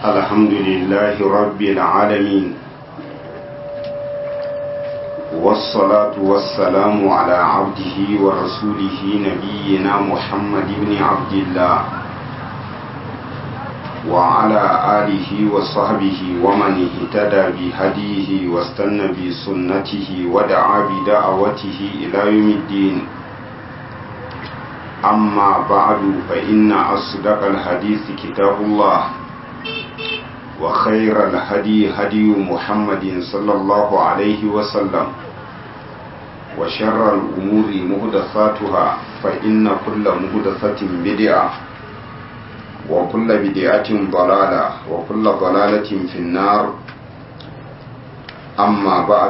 الحمد لله رب العالمين والصلاة والسلام على عبده ورسوله نبينا محمد بن عبد الله وعلى آله وصحبه ومن اهتدى بهديه واستنى بسنته ودعا بدعوته إلى يوم الدين أما بعد فإن أصدق الحديث كتاب الله وخير الهدي هدي محمد صلى الله عليه وسلم وشر الأمور مهدثاتها فإن كل مهدثة بدعة وكل بدعة ضلالة وكل ضلالة في النار أما بعد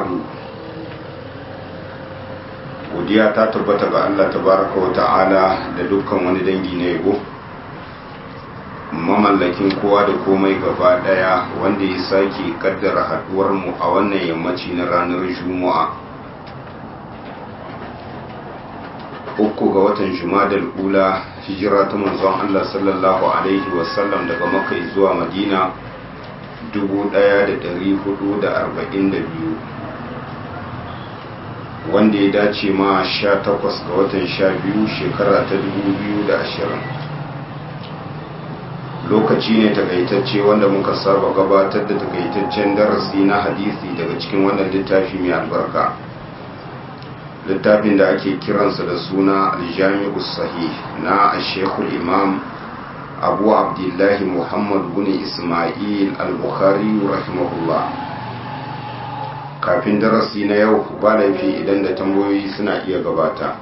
godiya ta tabbata ga Allah tabaraka wa ta'ala da dukkan wani dangi na yabo mamallakin kowa da komai gaba daya wanda ya sake kaddara haduwar mu a wannan yammaci na ranar juma'a uku ga watan jumadal ula hijira ta manzon Allah sallallahu alaihi wasallam daga makka zuwa madina 1442 wanda ya dace ma 18 ga watan 12 shekara ta 2020 lokaci ne takaitacce wanda muka saba gabatar da takaitaccen darasi na hadisi daga cikin wannan littafi mai albarka littafin da ake kiransa da suna aljami'u sahih na ashekul imam abu abdullahi muhammad bin ismail al-bukhari rahimahullah kafin darasi na yau ba laifi idan da tambayoyi suna iya gabata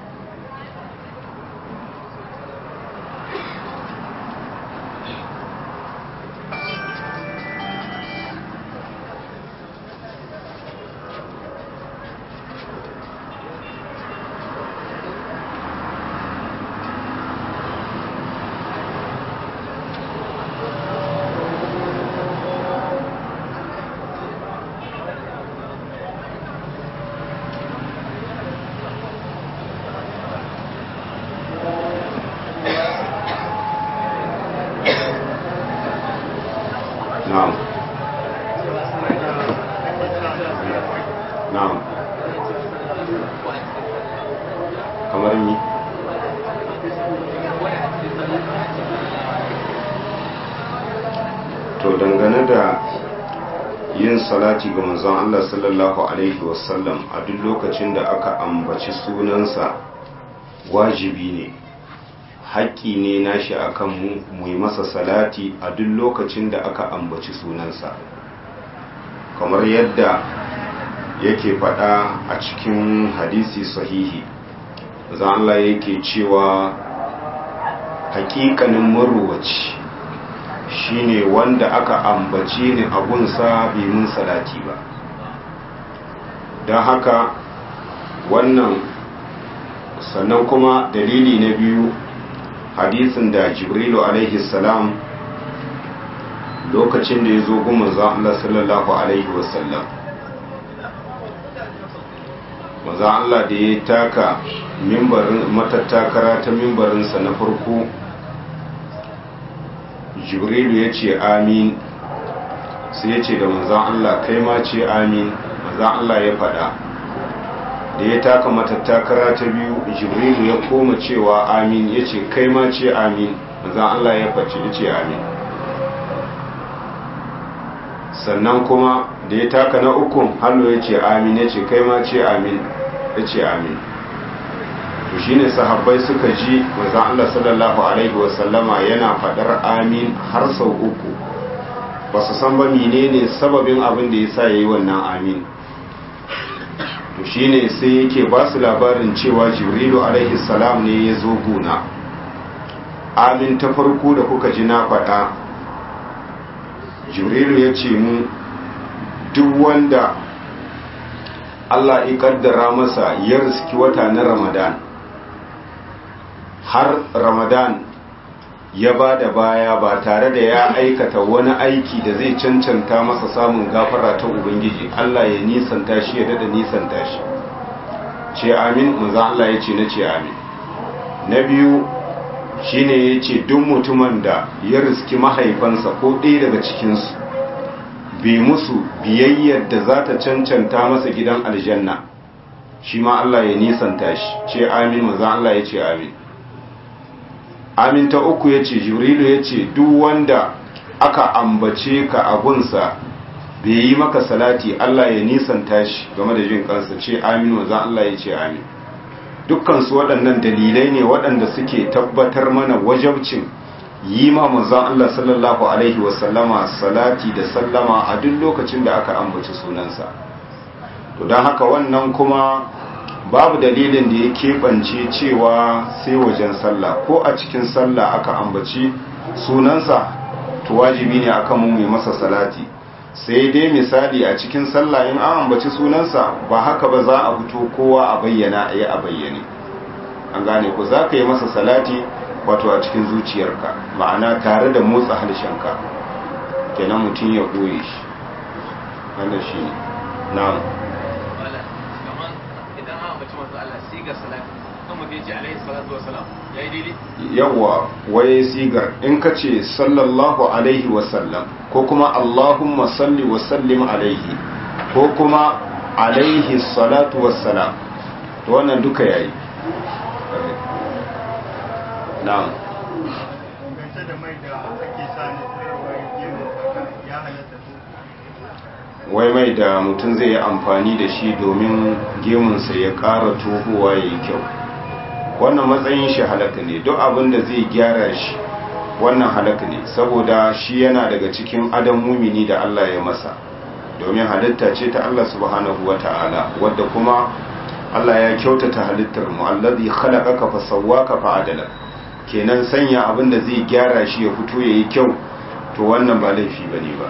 salati ga manzon Allah sallallahu alaihi wasallam a duk lokacin da aka ambaci sunansa wajibi ne haƙƙi ne nashi akan mu mu yi masa salati a duk lokacin da aka ambaci sunansa kamar yadda yake faɗa a cikin hadisi sahihi zan Allah yake cewa haƙiƙanin maruwaci shine wanda aka ambace ni abunsa bai mun salati ba don haka wannan sannan kuma dalili na biyu hadisin da jibrilu alaihi salam lokacin da ya zo goma za Allah sallallahu alaihi wasallam maza Allah da ya taka matattakara ta mimbarinsa na farko jibrilu ya ce amin sai ya ce da manzan Allah kai ma ce amin manzan Allah ya faɗa da ya taka matattakara ta biyu jibrilu ya koma cewa amin ya ce kai ma ce amin manzan Allah ya face ya ce amin sannan kuma da ya taka na ukun hallo ya ce amin ya ce kai ma ce amin ya ce amin to shine sahabbai suka ji manzon Allah sallallahu alaihi wasallama yana fadar amin har sau uku ba su san ba menene sababin abin da yasa yayi wannan amin to shine sai yake ba su labarin cewa Jibrilu alaihi salam ne ya zo guna amin ta farko da kuka ji na fada Jibrilu ya ce mu duk wanda Allah ya kaddara masa ya riski wata na Ramadan har ramadan ya ba da baya ba tare da ya aikata wani aiki da zai cancanta masa samun gafara ta ubangiji Allah ya nisanta shi ya dada nisanta shi ce amin maza Allah ya ce na ce amin na biyu shine ya ce duk mutumin da ya riski mahaifansa ko ɗaya daga cikinsu bai musu biyayyar da za ta cancanta masa gidan aljanna shi ma Allah ya nisanta shi ce amin maza Allah ya ce amin amin ta uku ya ce jibrilu ya ce duk wanda aka ambace ka abunsa bai yi maka salati Allah ya nisanta shi game da jin kansa ce amin maza Allah ya ce amin dukkansu waɗannan dalilai ne waɗanda suke tabbatar mana wajabcin yi ma manzon Allah sallallahu alaihi wasallama salati da sallama a duk lokacin da aka ambaci sunansa to don haka wannan kuma babu dalilin da ya keɓance cewa sai wajen sallah ko a cikin sallah aka ambaci sunansa to wajibi ne akan mu mai masa salati sai dai misali a cikin sallah in an ambaci sunansa ba haka ba za a fito kowa a bayyana a yi a bayyane an gane ku za ka yi masa salati wato a cikin zuciyarka ma'ana tare da motsa harshenka kenan mutum ya ɓoye shi wannan shi ne na'am yawwa waye sigar in ka ce sallallahu alaihi wasallam ko kuma allahumma salli wasallim alaihi ko kuma alaihi salatu wassalam to wannan duka yayi na'am wai mai da mutum zai yi amfani da shi domin gemunsa ya ƙara tohuwa ya yi kyau wannan matsayin shi halaka ne duk abin da zai gyara shi wannan halaka ne saboda shi yana daga cikin adam mumini da Allah ya masa domin halitta ce ta Allah subhanahu wa ta'ala wadda kuma Allah ya kyautata halittar mu allazi khalaqaka fa sawwaka fa adala kenan sanya abin da zai gyara shi ya fito yayi kyau to wannan ba laifi bane ba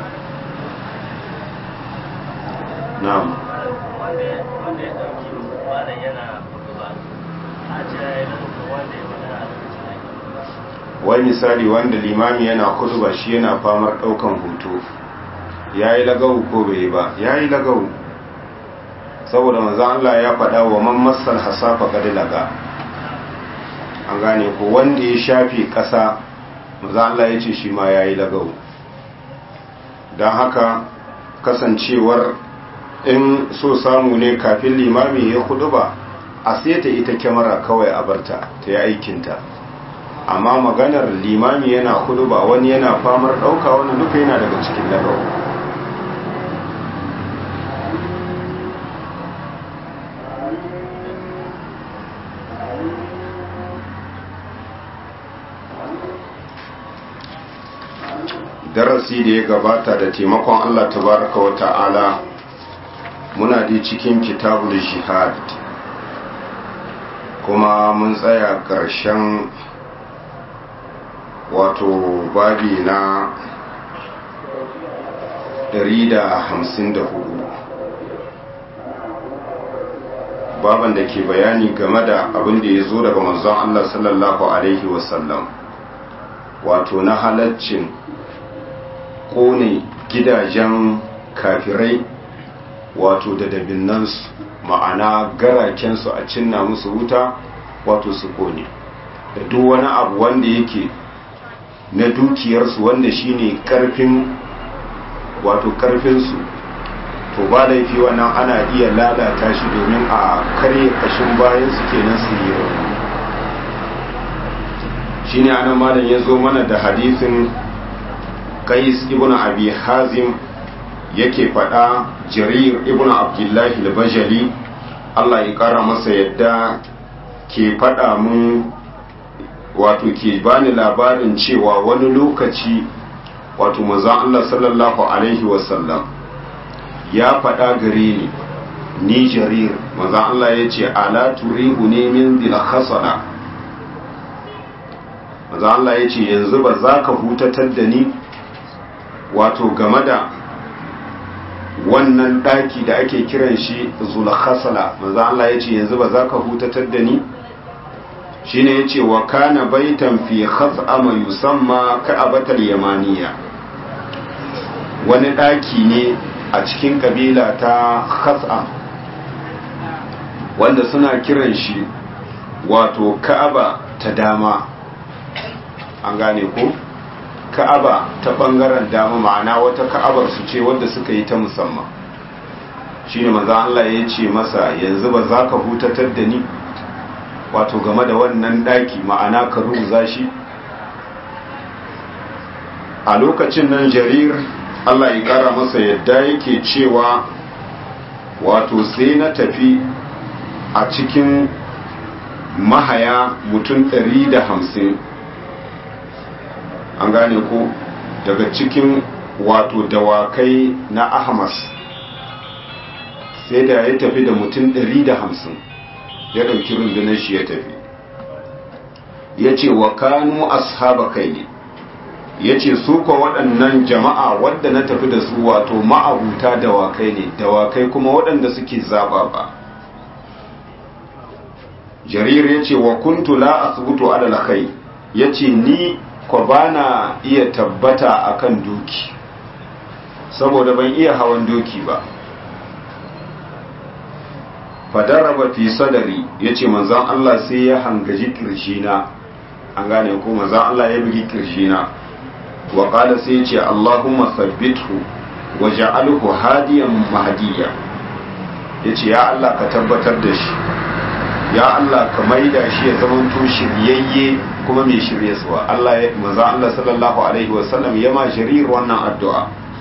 na'am wai misali wanda limami yana kutuba shi yana famar daukan hoto ya yi lagawu ko bai ba ya yi lagawu saboda manzan Allah ya faɗa wa man masal hasafa gadi laga an gane ko wanda ya shafi ƙasa manzan Allah ya ce shi ma ya yi lagawu don haka kasancewar in so samu ne kafin limami ya kuduba a seta ita kyamara kawai a barta ta yi aikinta amma maganar limami yana kuduba wani yana famar ɗauka wani duka yana daga cikin lagawu darasi da ya gabata da taimakon Allah tabaraka wa ta'ala muna da cikin kitabul jihad kuma mun tsaya ƙarshen wato babi na 154 baban da ke bayani game da abin da ya zo daga manzon Allah sallallahu alaihi wasallam wato na halaccin kone gidajen kafirai wato da dabinnansu ma'ana garakensu a cinna musu wuta wato su kone da duk wani abu wanda yake na dukiyarsu wanda shine karfin wato karfinsu to ba laifi wannan ana iya lalata shi domin a karye kashin bayan su kenan su yi shine anan malam ya zo mana da hadisin qais ibn abi hazim yake faɗa jarir ibn abdullahi al-bajali Allah ya ƙara masa yadda ke faɗa mun wato ke bani labarin cewa wani lokaci wato manzon Allah sallallahu alaihi wasallam ya faɗa gare ni ni jarir manzon Allah ya ce ala turihu ne min dil khasana manzon Allah ya ce yanzu ba za ka hutatar da ni wato game da wannan daki da ake kiran shi zulkhasala manzo Allah yace yanzu ba za ka hutatar da ni shine yace wa kana baitan fi khaz'ama yusamma ka'abatal yamaniya wani daki ne a cikin kabila ta khaz'am wanda suna kiran shi wato ka'aba ta dama an gane ko ka'aba ta bangaren dama ma'ana wata ka'abar su ce wadda suka yi ta musamman shine manzon Allah ya ce masa yanzu ba za ka hutatar da ni wato game da wannan daki ma'ana ka rubuza shi a lokacin nan jarir Allah ya kara masa yadda yake cewa wato sai na tafi a cikin mahaya mutum ɗari da hamsin an gane ko daga cikin wato dawakai na ahmas sai da ya tafi da mutum ɗari da hamsin ya ɗauki rundunar shi ya tafi ya ce wa kanu ashaba kai ne ya ce su kwa waɗannan jama'a wadda na tafi da su wato ma'abuta dawakai ne dawakai kuma waɗanda suke zaba ba jarir ya ce wa kuntu la asbutu ala kai ya ce ni kwa bana iya tabbata akan doki saboda ban iya hawan doki ba fadaraba fi sadari ya ce manzan Allah sai ya hangaji kirjina an gane ko manzan Allah ya bugi kirjina wa qala sai ya ce Allahumma sabbithu wa ja'alhu hadiyan mahdiya yace ya Allah ka tabbatar da shi ya Allah ka maida shi ya zama to shiryayye kuma mai shiryaswa Allah ya manzan Allah sallallahu alaihi wa sallam ya ma jarir wannan addu'a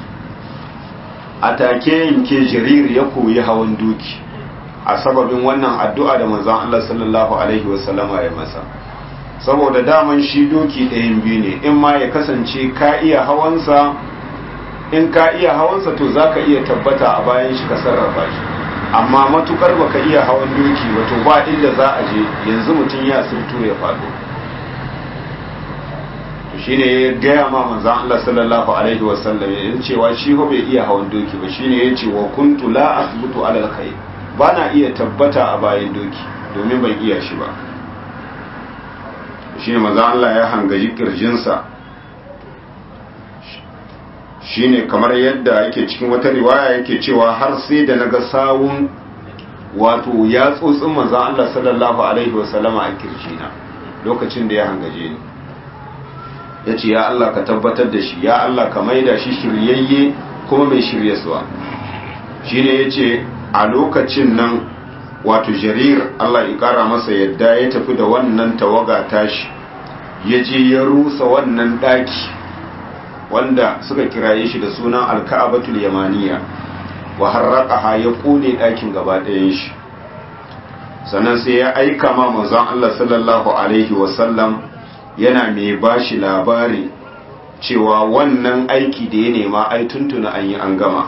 a take yanke jarir ya koyi hawan doki a sababin wannan addu'a da manzan Allah sallallahu Alaihi wasallama ya masa saboda daman shi doki ɗayan biyu ne in ma ya kasance ka iya hawansa in ka iya hawansa to za ka iya tabbata a bayan shi ka sarrafa shi amma matukar baka iya hawan doki wato ba inda za a je yanzu mutum ya sirtu ya faɗo shi ne ya gaya ma manzan Allah sallallahu Alaihi wasallam ya cewa shi bai iya hawan doki ba shi ne ya ce wa kuntu la asbutu alal khair ba na iya tabbata a bayan doki domin ban iya shi ba shi ne maza Allah ya hangaji kirjinsa shi ne kamar yadda yake cikin wata riwaya yake cewa har sai da na ga sawun wato ya tsotsin maza Allah sallallahu Alaihi wasallama a kirjina lokacin da ya hangaje ni ya ce ya Allah ka tabbatar da shi ya Allah ka maida shi shiryayye kuma mai shiryaswa shi ne ya ce a lokacin nan wato jarir Allah ya kara masa yadda ya tafi da wannan tawaga tashi ya je ya rusa wannan daki wanda suka kiraye shi da sunan alka'abatul yamaniya wa harraqaha ya kone dakin gaba ɗayan shi sannan sai ya aika ma manzon Allah sallallahu alaihi wasallam yana mai bashi labari cewa wannan aiki da ya nema ai tuntuna an yi an gama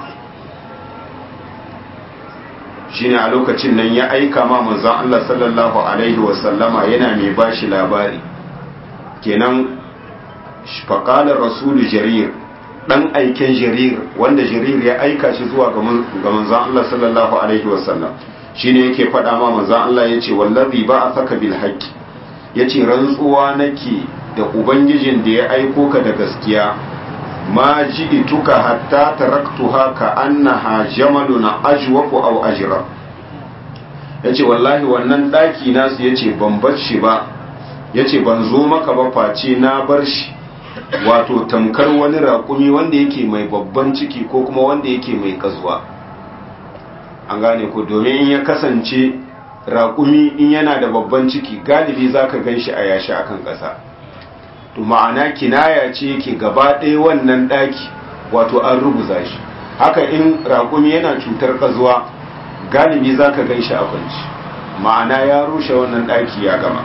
shine a lokacin nan ya aika ma manzon Allah sallallahu alaihi wasallama yana mai bashi labari kenan faqala rasulu jarir dan aiken jarir wanda jarir ya aika shi zuwa ga manzon Allah sallallahu alaihi wasallam shine yake faɗa ma manzon Allah yace wallazi ba'athaka bil haqqi yace rantsuwa nake da ubangijin da ya aiko ka da gaskiya ma ji'tuka hatta taraktuha ka annaha jamalun ajwafu aw ajra yace wallahi wannan daki nasu yace ban bar shi ba yace ban zo maka ba face na bar shi wato tamkar wani raƙumi wanda yake mai babban ciki ko kuma wanda yake mai kazuwa an gane ko domin in ya kasance raƙumi in yana da babban ciki galibi zaka gan shi a yashi akan ƙasa to ma'ana kinaya ce yake gaba ɗaya wannan ɗaki wato an rubuza shi haka in raƙumi yana cutar ƙazuwa galibi za ka gan shi a kwanci ma'ana ya rushe wannan ɗaki ya gama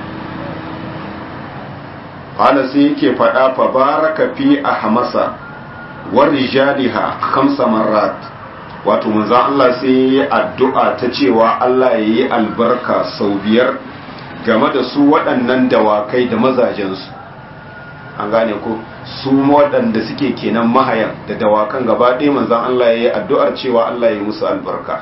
ƙala sai yake faɗa fa baraka fi a hamasa war rijaliha kamsa marat wato manzan Allah sai ya yi addu'a ta cewa Allah ya yi albarka sau biyar game da su waɗannan dawakai da mazajensu an gane ko su waɗanda suke kenan mahayan da dawakan gaba ɗaya manzan Allah ya yi addu'ar cewa Allah ya yi musu albarka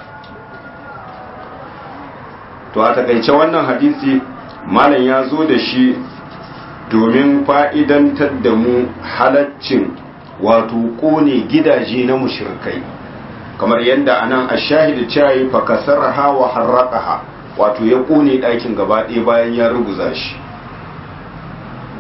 to a takaice wannan hadisi malam ya zo da shi domin fa'idantar da mu halaccin wato ƙone gidaje na mushirkai kamar yadda anan a shahidu cayi fakasar hawa harraƙaha wato ya ƙone ɗakin gaba ɗaya bayan ya ruguza shi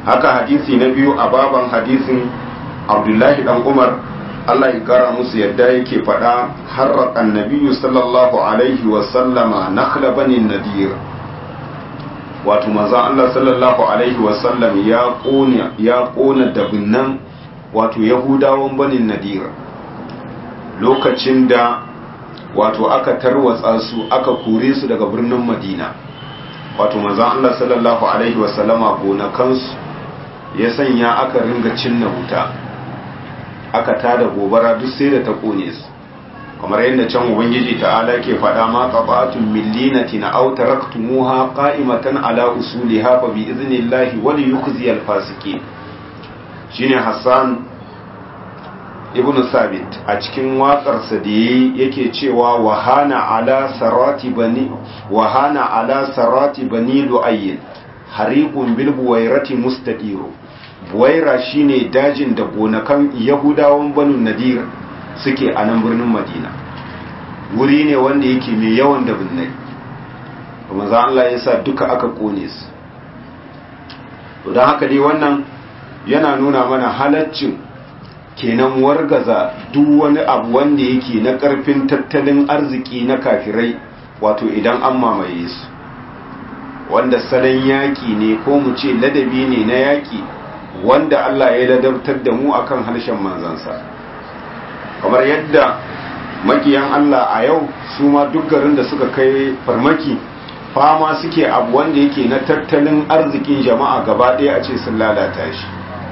haka hadisi na biyu a baban hadisin abdullahi dan umar Allah ya kara musu yadda yake faɗa harraka annabiyu sallallahu alaihi wa sallama nakhla bani nadir wato manzon Allah sallallahu alaihi wa sallam ya kona ya kona dabinnan wato yahudawan bani nadir lokacin da wato aka tarwatsa su aka kore su daga birnin madina wato manzon Allah sallallahu alaihi wa sallama gonakansu ya sanya aka ringa cinna wuta aka tada gobara duk sai da ta kone su kamar yadda can ubangiji ta'ala ke faɗa ma qata'atun millinatin aw taraktumuha qa'imatan ala usuliha fa bi idnillahi wa liyukhzi al-fasiqin shine Hassan ibn Sabit a cikin waƙarsa da yake cewa wahana ala sarati bani wahana ala sarati bani lu'ayyin hariqun bil buwairati mustadiru buwaira shine dajin da gonakan yahudawan banu nadir suke a nan birnin madina wuri ne wanda yake mai yawan da binnai kuma za Allah ya sa duka aka kone su don haka dai wannan yana nuna mana halaccin kenan wargaza duk wani abu wanda yake na karfin tattalin arziki na kafirai wato idan an mamaye su wanda salon yaƙi ne ko mu ce ladabi ne na yaƙi wanda Allah ya ladabtar da mu akan harshen manzansa kamar yadda makiyan Allah a yau su ma duk garin da suka kai farmaki fama suke abu wanda yake na tattalin arzikin jama'a gaba ɗaya a ce sun lalata shi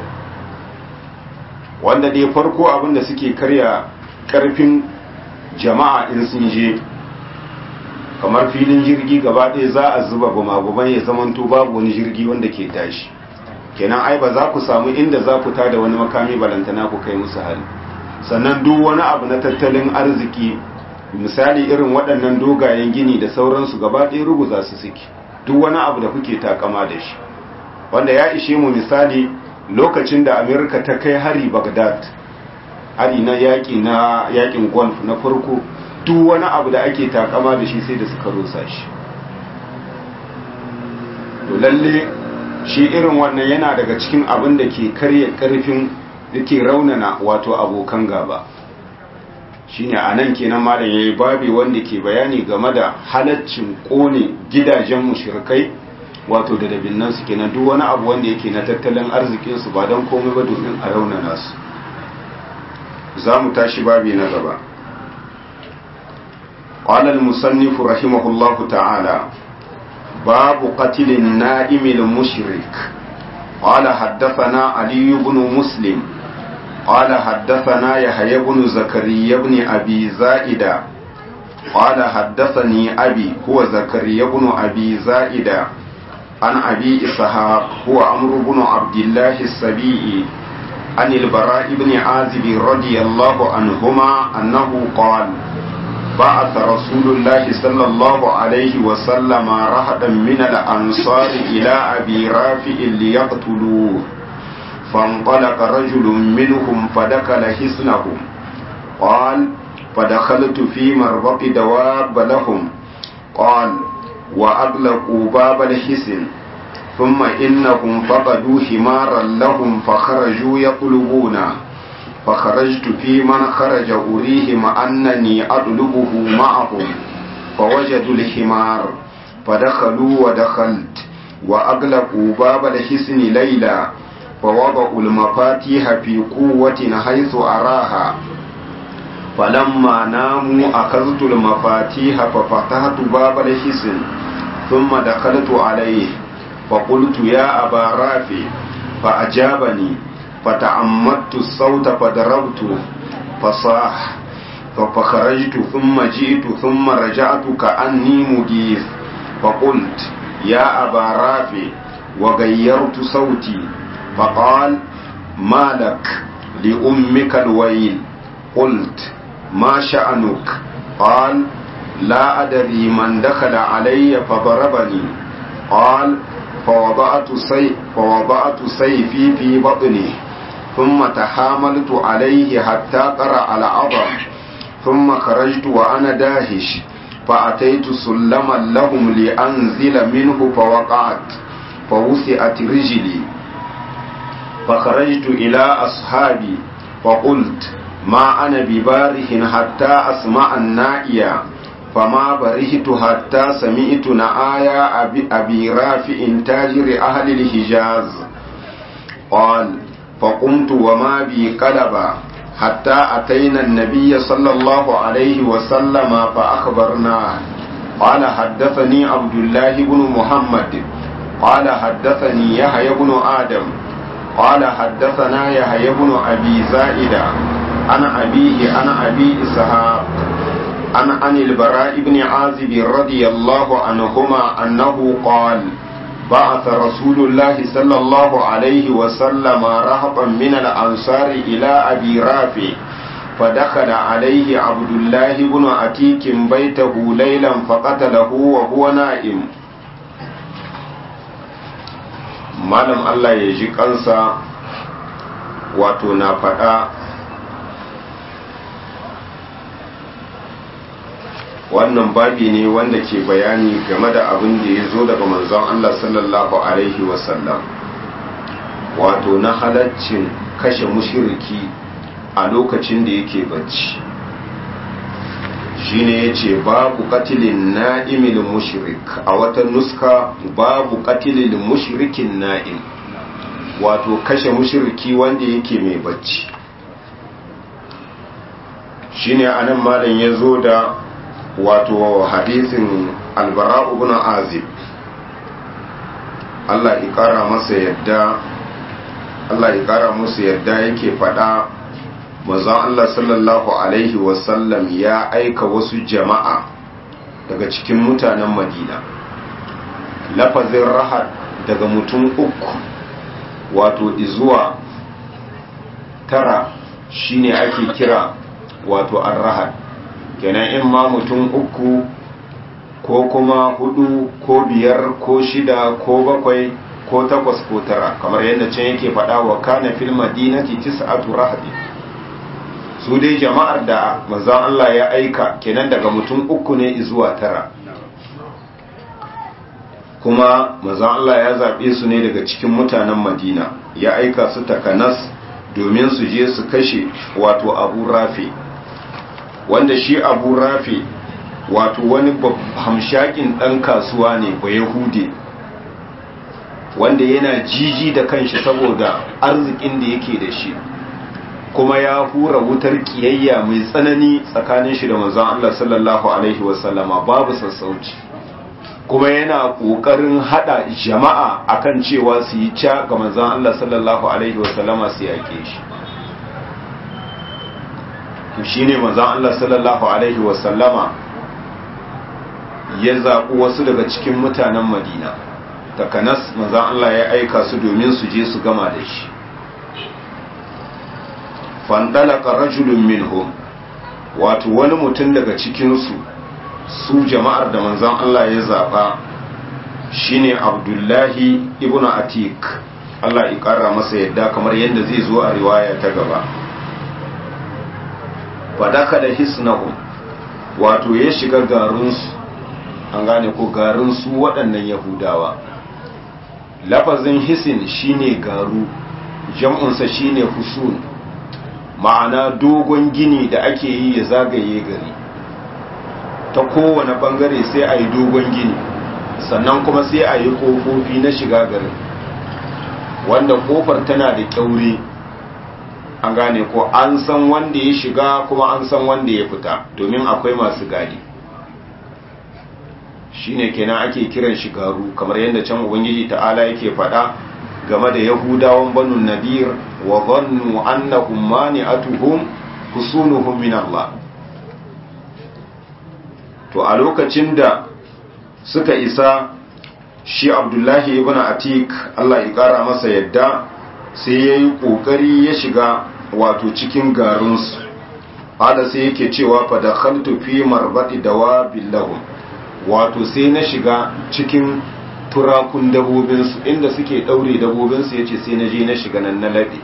wanda dai farko abin da suke karya karfin jama'a in sun je kamar filin jirgi gaba ɗaya za a zuba gumaguman ya zamanto babu wani jirgi wanda ke tashi kenan ai ba za ku samu inda za ku tada wani makami balantana ku kai musu hali sannan duk wani abu na tattalin arziki misali irin waɗannan dogayen gini da sauransu gaba ɗaya ruguza su suke duk wani abu da kuke takama da shi wanda ya ishe mu misali lokacin da amerika ta kai hari bagdad hari na yaƙi na yaƙin golf na farko duk wani abu da ake takama da shi sai da suka rusa shi to lalle shi irin wannan yana daga cikin abin da ke karya karfin da ke raunana wato abokan gaba shine a nan kenan malam yayi babi wanda ke bayani game da halaccin kone gidajen mushrikai wato da dabinnan su kenan duk wani abu wanda yake na tattalin arzikin su ba don komai ba domin a raunana su za mu tashi babi na gaba قال المصنف رحمه الله تعالى باب قتل النائم المشرك قال حدثنا علي بن مسلم قال حدثنا يحيى بن زكريا بن أبي زائدة قال حدثني أبي هو زكريا بن أبي زائدة عن أبي إسحاق هو عمرو بن عبد الله السبيعي عن البراء بن عازب رضي الله عنهما أنه قال بعث رسول الله صلى الله عليه وسلم رهدا من الأنصار إلى أبي رافع ليقتلوه فانطلق رجل منهم فدخل حصنهم قال فدخلت في مربط دواب لهم قال وأغلقوا باب الحصن ثم إنهم فقدوا حمارا لهم فخرجوا يطلبونه فخرجت في من خرج أريهم أنني أطلبه معهم فوجدوا الحمار فدخلوا ودخلت وأغلقوا باب الحصن ليلا فوضعوا المفاتيح في قوة حيث أراها فلما ناموا أخذت المفاتيح ففتحت باب الحصن ثم دخلت عليه فقلت يا أبا رافع فأجابني فتعمدت الصوت فضربته فصاح فخرجت ثم جئت ثم رجعت كأني مجيث فقلت يا أبا رافع وغيرت صوتي فقال ما لك لأمك الويل قلت ما شأنك قال لا أدري من دخل علي فضربني قال فوضعت, سي فوضعت سيفي في بطنه ثم تحاملت عليه حتى قرأ العظم ثم خرجت وأنا داهش فأتيت سلما لهم لأنزل منه فوقعت فوسعت رجلي فخرجت إلى أصحابي فقلت ما أنا بباره حتى أسمع النائية فما برهت حتى سمعت نآيا أبي, أبي رافع تاجر أهل الحجاز قال فقمت وما بي قلبا حتى أتينا النبي صلى الله عليه وسلم فأخبرناه قال حدثني عبد الله بن محمد قال حدثني يحيى بن آدم قال حدثنا يحيى بن أبي زائدة عن أبيه عن أبي إسحاق عن عن البراء بن عازب رضي الله عنهما أنه قال بعث رسول الله صلى الله عليه وسلم رهطا من الأنصار إلى أبي رافع فدخل عليه عبد الله بن عتيك بيته ليلا فقتله وهو نائم malam Allah ya ji kansa wato na faɗa wannan babi ne wanda ke bayani game da abin da ya zo daga manzon Allah sallallahu Alaihi wasallam wato na halaccin kashe mushiriki a lokacin da yake bacci shine ya ce babu katilin na'imil mushrik a wata nuska babu katilin mushrikin na'im wato kashe mushiriki wanda yake mai bacci shine anan malam ya zo da wato hadisin albara ibn azib Allah ya kara masa yadda Allah ya kara musu yadda yake fada manzon Allah sallallahu alaihi wasallam ya aika wasu jama'a daga cikin mutanen Madina lafazin rahat daga mutum uku wato izuwa tara shine ake kira wato ar-rahat kenan in ma mutum uku ko kuma hudu ko biyar ko shida ko bakwai ko takwas ko tara kamar yadda can yake faɗa wa kana fil madinati tis'atu rahdi su dai jama'ar da manzon Allah ya aika kenan daga mutum uku ne zuwa tara kuma manzon Allah ya zaɓe su ne daga cikin mutanen Madina ya aika su takanas domin su je su kashe wato Abu Rafi wanda shi Abu Rafi wato wani hamshakin ɗan kasuwa ne ba Yahude wanda yana jiji da kanshi saboda arzikin da yake da shi kuma ya hura wutar kiyayya mai tsanani tsakanin shi da manzon Allah sallallahu alaihi wasallama babu sassauci kuma yana kokarin hada jama'a akan cewa su yi ca ga manzon Allah sallallahu alaihi wasallama su yake shi to shine manzon Allah sallallahu alaihi wasallama ya zaɓi wasu daga cikin mutanen Madina takanas manzon Allah ya aika su domin su je su gama da shi fandalaka rajulun minhum wato wani mutum daga cikinsu su jama'ar da manzon Allah ya zaba shine Abdullahi ibnu Atik Allah ya kara masa yadda kamar yadda zai zo a riwaya ta gaba fadaka da hisnahum wato ya shiga garinsu an gane ko garinsu waɗannan yahudawa lafazin hisin shine garu jam'unsa shine husun ma'ana dogon gini da ake yi ya zagaye gari ta kowane bangare sai a yi dogon gini sannan kuma sai a yi kofofi na shiga garin wanda kofar tana da kyaure an gane ko an san wanda ya shiga kuma an san wanda ya fita domin akwai masu gadi shine kenan ake kiran shigaru kamar yadda can ubangiji ta'ala yake faɗa game da yahudawan banu nadir wa zannu annahum mani'atuhum husunuhum min Allah to a lokacin da suka isa shi Abdullahi ibn Atik Allah ya kara masa yadda sai yayi kokari ya shiga wato cikin garinsu hada sai yake cewa fa dakhaltu fi marbati dawabil lahum wato sai na shiga cikin turakun dabobinsu inda suke ɗaure dabobinsu ya ce sai na je na shiga nan na laɗe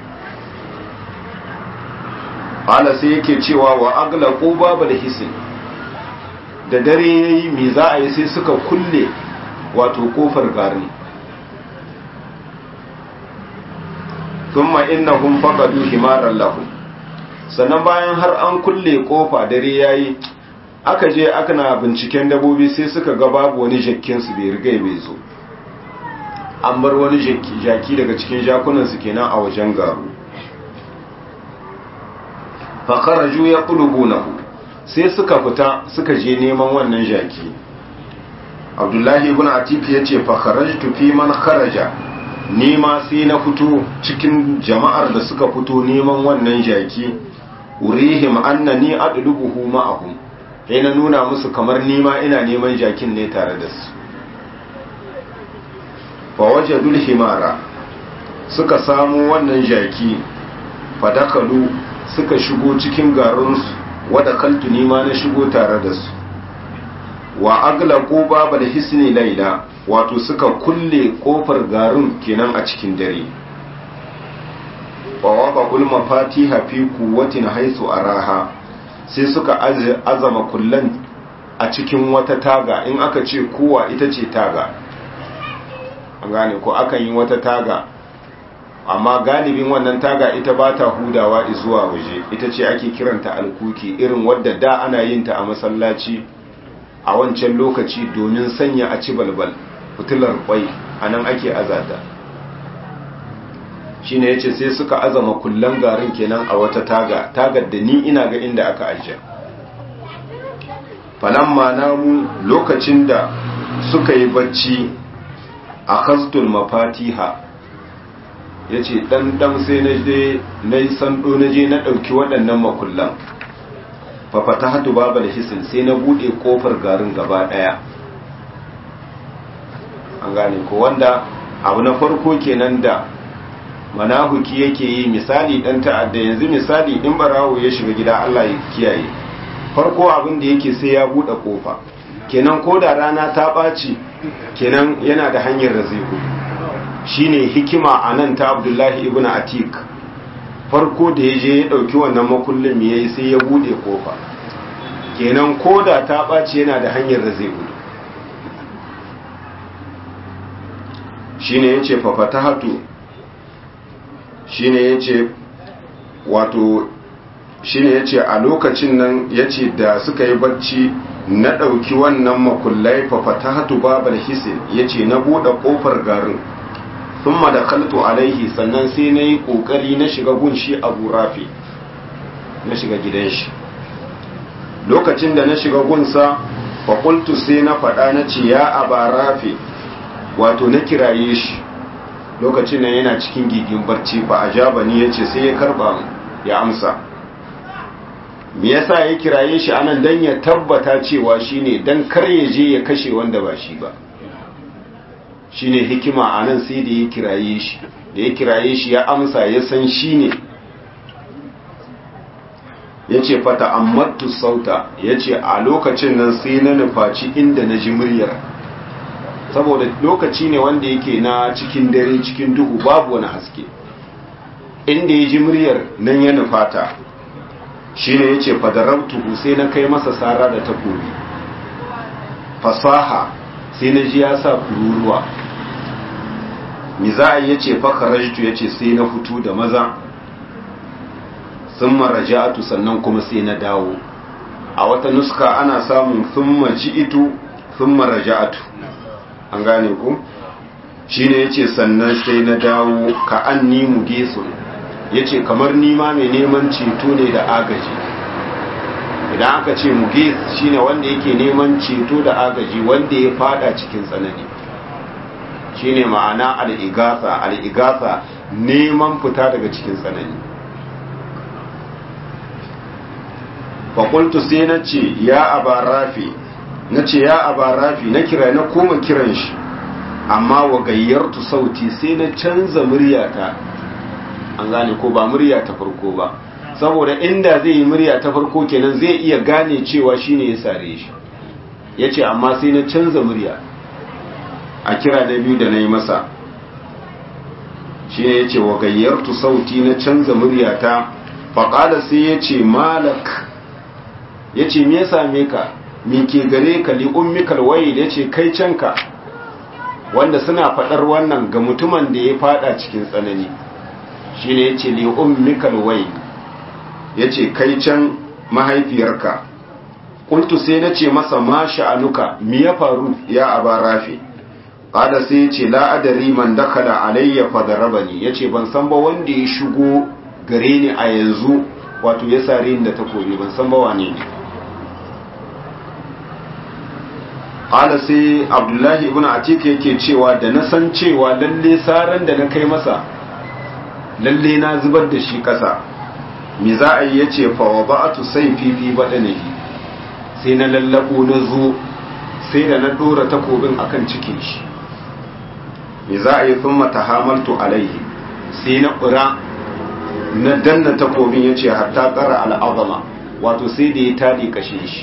ala sai yake cewa wa agla ko babu da hisin da dare ya yi mai za a yi sai suka kulle wato kofar garin thumma innahum faqadu himaran lahum sannan bayan har an kulle kofa dare yayi aka je aka na binciken dabobi sai suka ga babu wani jakkin su bai riga bai zo an bar wani jaki daga cikin jakunan su kenan a wajen garu fa kharaju yaqlubunahu sai suka fita suka je neman wannan jaki abdullahi ibn atik ya ce fa kharajtu fi man kharaja nima sai na fito cikin jama'ar da suka fito neman wannan jaki urihim annani adlubuhu ma'ahum sai na nuna musu kamar nima ina neman jakin ne tare da su fa wajadul himara suka samu wannan jaki fadakalu suka shigo cikin garinsu wadda kaltu nima na shigo tare da su wa aglaqu babal hisni laila wato suka kulle kofar garin kenan a cikin dare wa waqa'ul mafatiha fi quwwatin haythu araha sai suka azama kullan a cikin wata taga in aka ce kowa ita ce taga an gane ko akan yi wata taga amma galibin wannan taga ita ba ta hudawa zuwa waje ita ce ake kiranta alkuki irin wadda da ana yin ta a masallaci a wancan lokaci domin sanya a ci balbal fitilar kwai a nan ake azata shi ne ya ce sai suka azama kullan garin kenan a wata taga tagar da ni ina ga inda aka ajiye falamma namu lokacin da suka yi bacci a kastul mafatiha ya ce ɗanɗan sai na je na yi sando na je na ɗauki waɗannan makullan fafata hatu babal hisin sai na buɗe ƙofar garin gaba ɗaya an gane ko wanda abu na farko kenan da manahuki yake yi misali ɗan ta'adda yanzu misali in barawo ya shiga gida Allah ya kiyaye farko abin da yake sai ya buɗe ƙofa kenan ko da rana ta ɓaci kenan yana da hanyar da zai gudu shine hikima a nan ta abdullahi ibn atik farko da ya je ya ɗauki wannan makullin ya yi sai ya buɗe kofa kenan ko da ta ɓaci yana da hanyar da zai gudu shine ya ce fafata hatu shine ya ce wato shine ya ce a lokacin nan ya ce da suka yi barci na ɗauki wannan makullai fafata hatu babar hisin ya ce na buɗe ƙofar garin sun da kaltu alaihi sannan sai na yi ƙoƙari na shiga gunshi abu rafi na shiga gidan shi lokacin da na shiga gunsa faƙultu sai na faɗa na ce ya aba rafi wato na kiraye shi lokacin nan yana cikin gigin barci ba a jaba ni ya ce sai ya karɓa ya amsa me yasa ya kiraye shi anan dan ya tabbata cewa shine dan kar ya je ya kashe wanda ba shi ba shine hikima anan sai da ya kiraye shi da ya kiraye shi ya amsa ya san shine yace fata ammattu sauta yace a lokacin nan sai na nufaci inda na ji muryar saboda lokaci ne wanda yake na cikin dare cikin duhu babu wani haske inda ya ji muryar nan ya nufata shi ne ya ce fadarabtuhu sai na kai masa sara da takobi fasaha sai na ji ya sa kururuwa mi za a yi ya ce fakarajtu ya ce sai na fito da maza sun maraja'atu sannan kuma sai na dawo a wata nuska ana samun sun maji'itu sun maraja'atu an gane ku shi ne ya ce sannan sai na dawo ka an ni mu gesun ya ce kamar nima mai neman ceto ne da agaji idan aka ce muges shine wanda yake neman ceto da agaji wanda ya fada cikin tsanani shine ma'ana al'igasa al'igasa neman fita daga cikin tsanani fakultu sai na ce ya abarafi na ce ya abarafi na kira na koma kiran shi amma wa gayyartu sauti sai na canza muryata an gane ko ba murya ta farko ba saboda inda zai yi murya ta farko kenan zai iya gane cewa shine ya sare shi ya ce amma sai na canza murya a kira na biyu da na yi masa shi ne ya ce wa gayyartu sauti na canza murya ta faƙada sai ya ce malak ya ce me ya same ka me ke gare ka li ummikal waye ya ce kai canka wanda suna faɗar wannan ga mutumin da ya fada cikin tsanani shine yace li ummikal wai yace kai can mahaifiyarka kuntu sai nace masa ma sha'anuka me ya faru ya aba rafi qala sai yace la adari man dakala alayya fadarabani yace ban san ba wanda ya shigo gare ni a yanzu wato ya sare ni da takobi ban san ba wane ne qala sai abdullahi ibn atik yake cewa da na san cewa lalle saran da na kai masa lalle na zubar da shi kasa me za a yi yace fa wada'tu sayfi fi badanihi sai na lallabo na zo sai da na dora takobin akan cikin shi me za a yi thumma tahamaltu alaihi sai na ƙura na danna takobin yace hatta tsara al'azama wato sai da ya tadi kashin shi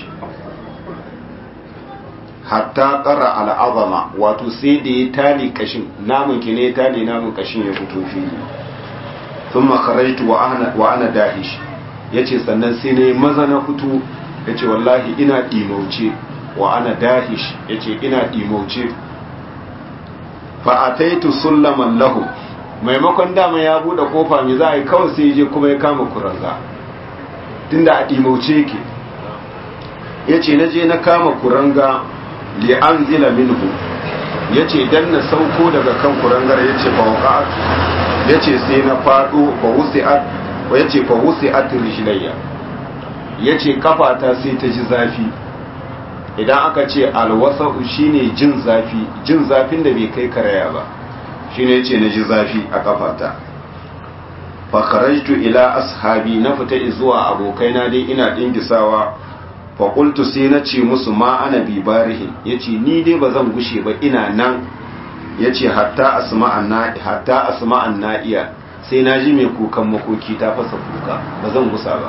hatta tsara al'azama wato sai da ya tali kashin namun ki ne ya tali namun kashin ya fito fili sun makaraitu wa ana dahish ya ce sannan sai na yi maza na fito ya ce wallahi ina ɗimauce wa ana dahish ya ce ina ɗimauce fa'ataitu sullaman lahu maimakon dama ya buɗe kofa mai za a yi kawai sai je kuma ya kama kuranga tunda a ɗimauce yake ya ce na je na kama kuranga li'an zila minhu ya ce dan na sauko daga kan kurangar ya ce fawaqat ya ce sai na fado fa wusi'at ya ce fa wusi'at rijlayya ya ce kafata sai ta ji zafi idan aka ce alwasa'u shine jin zafi jin zafin da bai kai karaya ba shine yace na ji zafi a kafata fa kharajtu ila ashabi na fita zuwa abokaina dai ina dingisawa faƙultu sai na ce musu ma ana bibarihin ya ce ni dai ba zan gushe ba ina nan ya ce hatta asma'an na'iya sai na ji mai kukan makoki ta fasa kuka ba zan gusa ba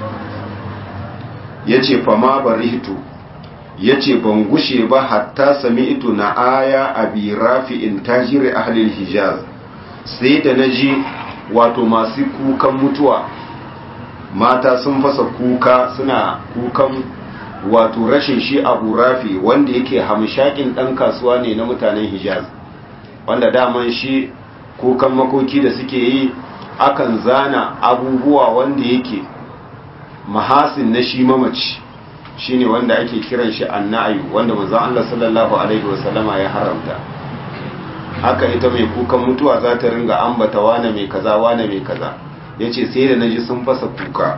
ya ce fama barihtu ya ce ban gushe ba hatta sami ito na aya a birafi in tajiri ahalil hijaz sai da na ji wato masu kukan mutuwa mata sun fasa kuka suna kukan wato rashin shi abu rafi wanda yake hamshakin ɗan kasuwa ne na mutanen hijaz wanda daman shi kukan makoki da suke yi akan zana abubuwa wanda yake mahasin na shi mamaci shine wanda ake kiran shi annayu wanda manzon Allah sallallahu alaihi wasallama ya haramta haka ita mai kukan mutuwa za ta ringa ambata wane mai kaza wane mai kaza ya ce sai da naji sun fasa kuka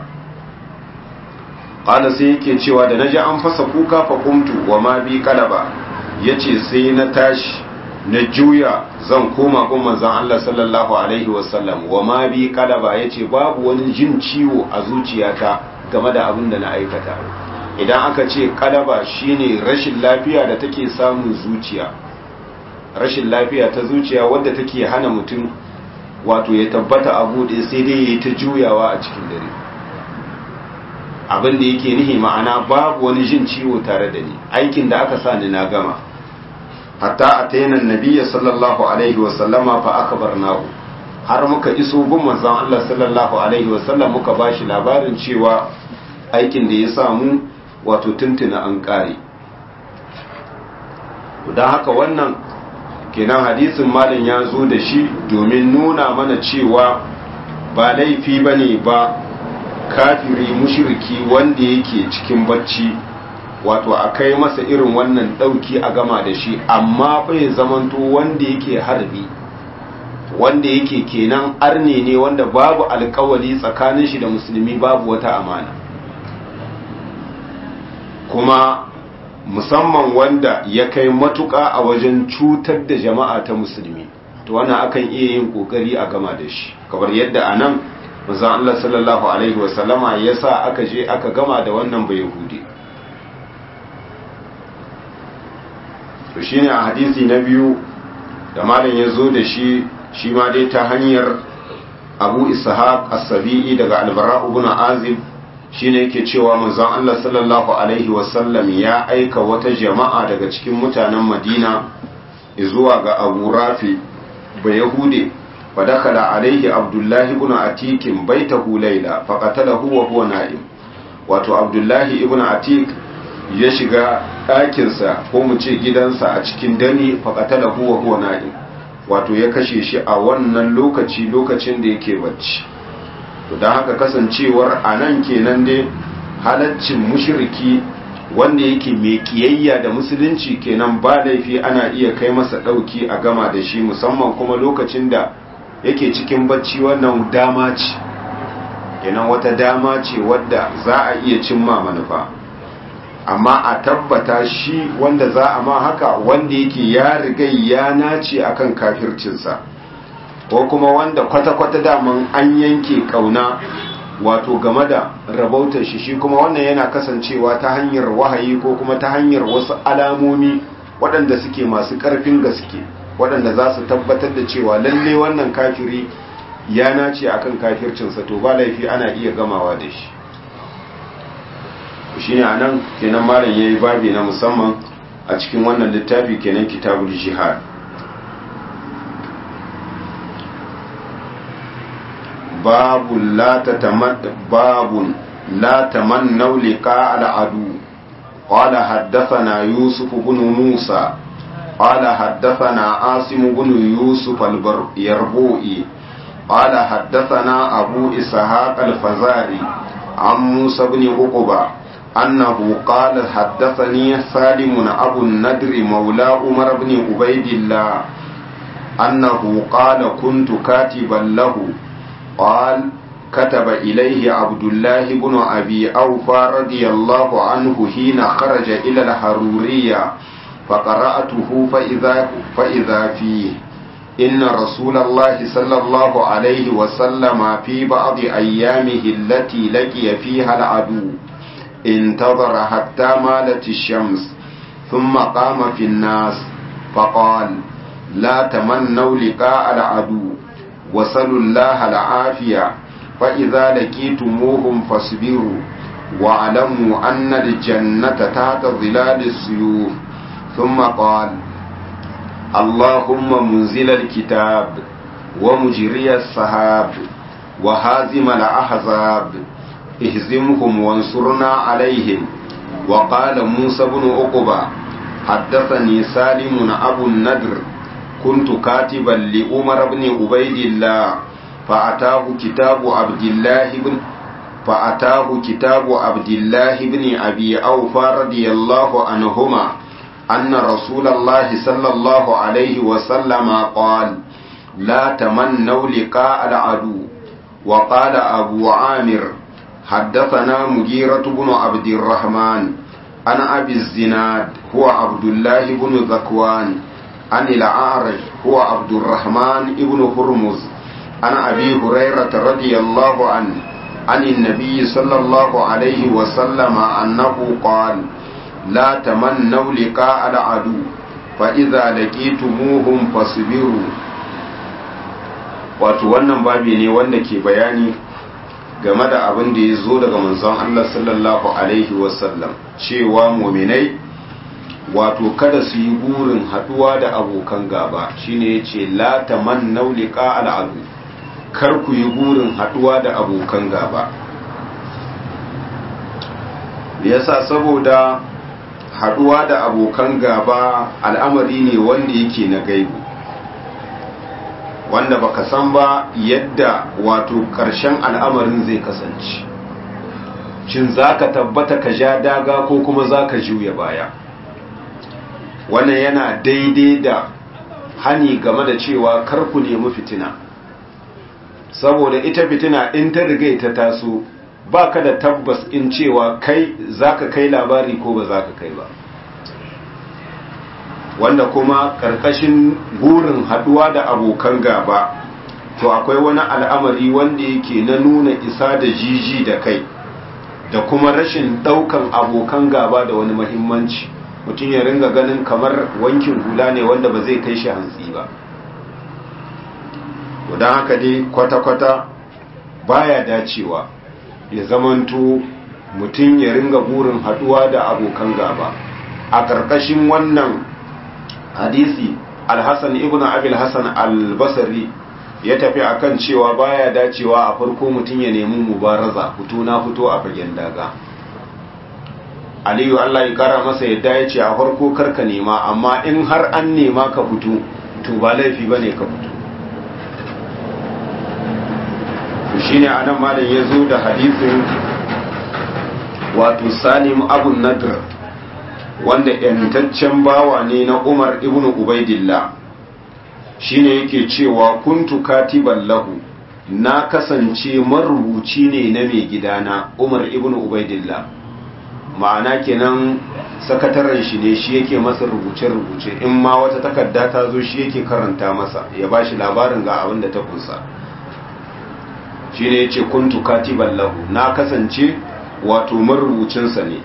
ƙada sai yake cewa da naji an fasa kuka fa kumtu wa ma bi kalaba ya ce sai na tashi na juya zan koma kun manzan Allah sallallahu alaihi wasallam wa ma bi kalaba ya ce babu wani jin ciwo a zuciyata game da abin da na aikata idan aka ce kalaba shine rashin lafiya da take samun zuciya rashin lafiya ta zuciya wadda take hana mutum wato ya tabbata a buɗe sai dai ya yi ta juyawa a cikin dare abin da yake nihi ma'ana babu wani jin ciwo tare da ni aikin da aka sa ni na gama hatta a tainan nabiya sallallahu alaihi wasallama fa aka bar nahu har muka iso gun manzon Allah sallallahu alaihi wasallam muka bashi labarin cewa aikin da ya samu wato tuntuna an kare don haka wannan kenan hadisin malin ya zo da shi domin nuna mana cewa ba laifi ba ne ba kafiri mushiriki wanda yake cikin bacci wato a kai masa irin wannan ɗauki a gama da shi amma bai zamanto wanda yake harbi wanda yake kenan arne ne wanda babu alkawali tsakanin shi da musulmi babu wata amana kuma musamman wanda ya kai matuƙa a wajen cutar da jama'a ta musulmi to wannan akan iya yin kokari a gama da shi kamar yadda a nan manzon Allah sallallahu alaihi wasallama ya sa aka je aka gama da wannan bai yahudi to shine a hadisi na biyu da malam ya zo da shi shi ma dai ta hanyar abu ishaq as-sabi'i daga albara ibn azib shine yake cewa manzon Allah sallallahu alaihi wasallam ya aika wata jama'a daga cikin mutanen Madina zuwa ga Abu Rafi ba Yahude fa dakala alaihi Abdullahi ibn Atik baitahu layla fa qatalahu wa huwa na'im wato Abdullahi ibn Atik ya shiga ɗakinsa ko mu ce gidansa a cikin dare fa qatalahu wa huwa na'im wato ya kashe shi a wannan lokaci lokacin da yake bacci to don haka kasancewar a nan kenan dai halaccin mushriki wanda yake mai kiyayya da musulunci kenan ba laifi ana iya kai masa ɗauki a gama da shi musamman kuma lokacin da yake cikin bacci wannan dama ce kenan wata dama ce wadda za a iya cimma manufa amma a tabbata shi wanda za a ma haka wanda yake ya riga ya nace akan kafircinsa ko kuma wanda kwata-kwata daman an yanke kauna wato game da rabautar shi shi kuma wannan yana kasancewa ta hanyar wahayi ko kuma ta hanyar wasu alamomi waɗanda suke masu ƙarfin gaske waɗanda za su tabbatar da cewa lalle wannan kafiri ya nace akan kafircinsa to ba laifi ana iya gamawa da shi shi ne a nan kenan malam ya yi babi na musamman a cikin wannan littafi kenan kitabul jihad babun la tamannau liqa al'adu qala haddathana yusuf ibn musa qala haddathana asim ibn yusuf al-yarbu'i qala haddathana abu ishaq al-fazari عن موسى بن عقبة أنه قال حدثني سالم أبو الندر مولى عمر بن عبيد الله أنه قال كنت كاتبا له قال كتب إليه عبد الله بن أبي أوفى رضي الله عنه حين خرج إلى الحرورية فقرأته فإذا, فإذا فيه إن رسول الله صلى الله عليه وسلم في بعض أيامه التي لقي فيها العدو انتظر حتى مالت الشمس ثم قام في الناس فقال لا تمنوا لقاء العدو وصلوا الله العافية فإذا لقيتموهم فاصبروا واعلموا أن الجنة تحت ظلال السيوف ثم قال اللهم منزل الكتاب ومجري السحاب وهازم الأحزاب اهزمهم وانصرنا عليهم وقال موسى بن عقبة حدثني سالم أبو النذر كنت كاتبا لعمر بن عبيد الله فأتاه كتاب عبد الله بن فأتاه كتاب عبد الله بن أبي أوفى رضي الله عنهما أن رسول الله صلى الله عليه وسلم قال لا تمنوا لقاء العدو وقال أبو عامر حدثنا مجيرة بن عبد الرحمن عن أبي الزناد هو عبد الله بن ذكوان عن الأعرج هو عبد الرحمن بن هرمز عن أبي هريرة رضي الله عنه عن النبي صلى الله عليه وسلم أنه قال لا تمنوا لقاء العدو فإذا لقيتموهم فاصبروا wato wannan babi ne wanda ke bayani game da abin da ya zo daga manzon Allah sallallahu alaihi wasallam cewa muminai wato kada su yi burin haduwa da abokan gaba shine yace la tamannau liqa al'adu kar ku yi burin haduwa da abokan gaba yasa saboda haduwa da abokan gaba al'amari ne wanda yake na gaibu wanda baka san ba yadda wato ƙarshen al'amarin zai kasance shin zaka tabbata ka ja daga ko kuma zaka juya baya wannan yana daidai da hani game da cewa kar ku nemi fitina saboda ita fitina in ta riga ta taso ba ka da tabbas in cewa kai zaka kai labari ko ba zaka kai ba wanda kuma karkashin burin haduwa da abokan gaba to akwai wani al'amari wanda yake na nuna isa da jiji da kai da kuma rashin daukan abokan gaba da wani mahimmanci mutum ya ringa ganin kamar wankin hula ne wanda ba zai kai shi hantsi ba don haka dai kwata-kwata baya dacewa ya zamanto mutum ya ringa burin haduwa da abokan gaba a ƙarƙashin wannan hadisi alhassan ibn abil hassan albasari ya tafi akan cewa baya dacewa a farko mutum ya nemi mubaraza fito na fito a fagen daga aliyu allah ya kara masa yadda ya ce a farko karka nema amma in har an nema ka fito to ba laifi ba ne ka fito to shi ne anan malam ya zo da hadisin wato salim abun nadr wanda yantaccen bawa ne na umar ibn ubaidillah shine yake cewa kuntu katiban lahu na kasance marubuci ne na mai gidana umar ibn ubaidillah ma'ana kenan sakataren shi ne shi yake masa rubuce-rubuce in ma wata takarda ta zo shi yake karanta masa ya ba shi labarin ga abin da ta kunsa shi ne ya ce kuntu katiban lahu na kasance wato marubucinsa ne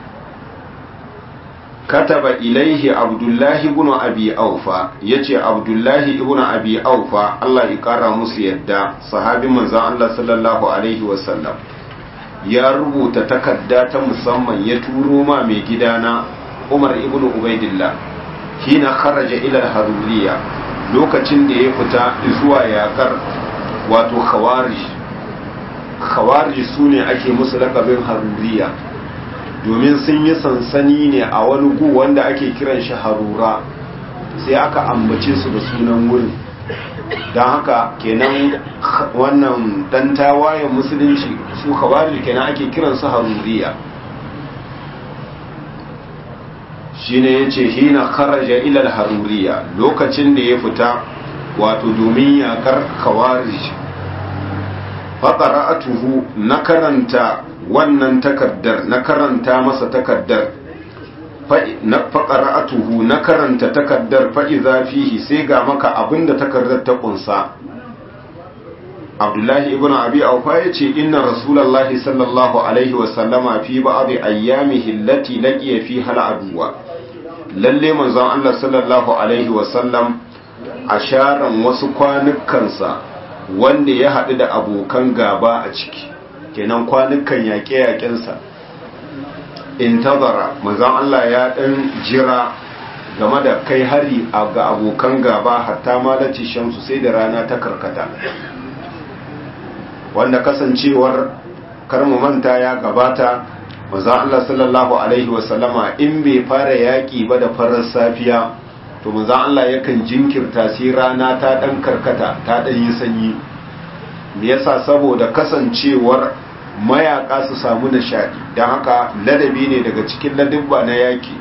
kataba ilaihi abdullahi ibn abi aufa yace abdullahi ibn abi aufa Allah ya kara musu yadda sahabin manzon Allah sallallahu alaihi wasallam ya rubuta takarda ta musamman ya turo ma mai gidana Umar ibn Ubaidillah hina kharaja ila haruriya lokacin da ya fita zuwa yakar wato khawarij khawarij sune ake musu lakabin haruriya domin sun yi sansani ne a wani gu wanda ake kiran shi harura sai aka ambace su da sunan wurin don haka kenan wannan dan tawayen musulunci su khawarij kenan ake kiran su haruriya shine yace hina kharaja ila haruriya lokacin da ya fita wato domin yakar khawarij faqara'atuhu na karanta wannan takaddar na karanta masa takaddar na faƙara'atuhu na karanta takaddar fa'iza fihi sai ga maka abinda takaddar ta ƙunsa abdullahi ibn abi aufa ya ce inna rasulallahi sallallahu alaihi wasallama fi ba'adhi ayyamihi allati laqiya fi hal aduwa lalle manzon Allah sallallahu alaihi wasallam a sharan wasu kwanukansa wanda ya haɗu da abokan gaba a ciki kenan kwanukan yaƙe-yaƙensa intazara manzon Allah ya ɗan jira game da kai hari ga abokan gaba hatta malaci shamsu sai da rana ta karkata wanda kasancewar karmu manta ya gabata manzon Allah sallallahu alaihi wasallama in bai fara yaƙi ba da farar safiya to manzon Allah yakan jinkirta sai rana ta ɗan karkata ta ɗan yi sanyi me yasa saboda kasancewar mayaka su samu nishadi don haka ladabi ne daga cikin ladabba na yaki